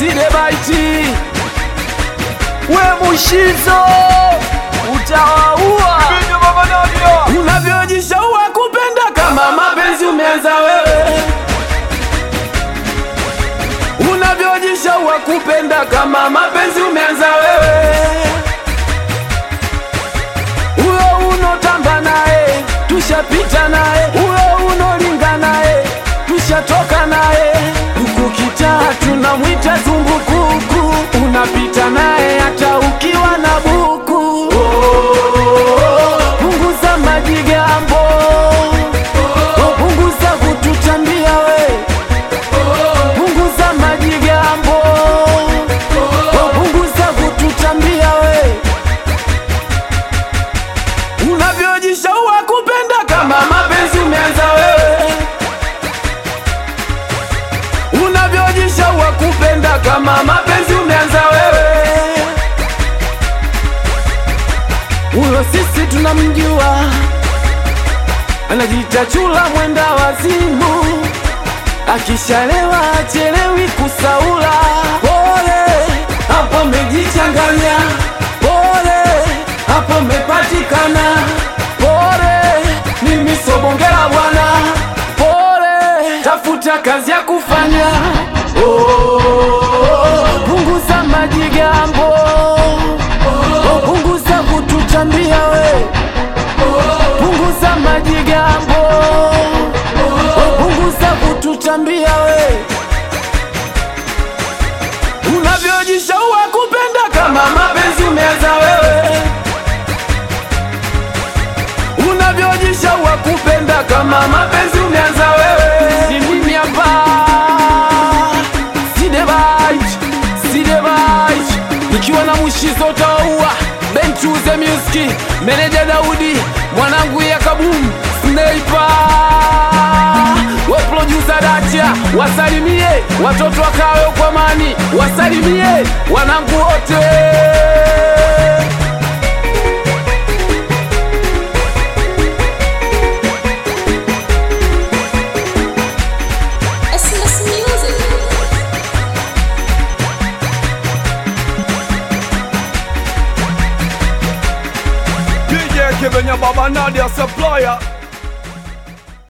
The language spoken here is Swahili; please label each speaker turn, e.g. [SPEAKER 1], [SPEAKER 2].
[SPEAKER 1] sidebaiti we mushizo utawaua unavyojishaua kupenda kama mapenzi umeanza wewe unavyojishaua kupenda kama mapenzi umeanza wewe huyo unotamba naye tushapita naye huyo unolinga naye tushatoka naye huku kitaa tunamwita zumbukuku unapita naye hata ukiwa na buku punguza majigambo punguza kututambia we punguza majigambo punguza kututambia we unavyojishaua kupenda kama mapenzi umeanza wewe unavyojishaua kupenda kama mapenzi umeanza wewe huyo sisi tunamjua anajiita chula mwenda wazimu akishalewa achelewi kusaula pole hapo mejichanganya pole hapo mepatikana pole mimi sobongela bwana pole tafuta kazi ya kufanya oh, punguza majigambo oh, punguza kututambia we punguza majigambo oh, punguza kututambia we unavyojishaua kupenda kama mapenzi umeanza wewe unavyojishaua kupenda kama mapenzi umeanza wewe ni mimi hapa sidebait sidebait nikiwa na mushizo utaua benchuze music meneja daudi mwanangu ya kabum sneipa we producer dacha wasalimie watoto wakawe kwa mani wasalimie wanangu wote
[SPEAKER 2] SMS Music.
[SPEAKER 3] DJ Kevenya Baba Nadia Supplier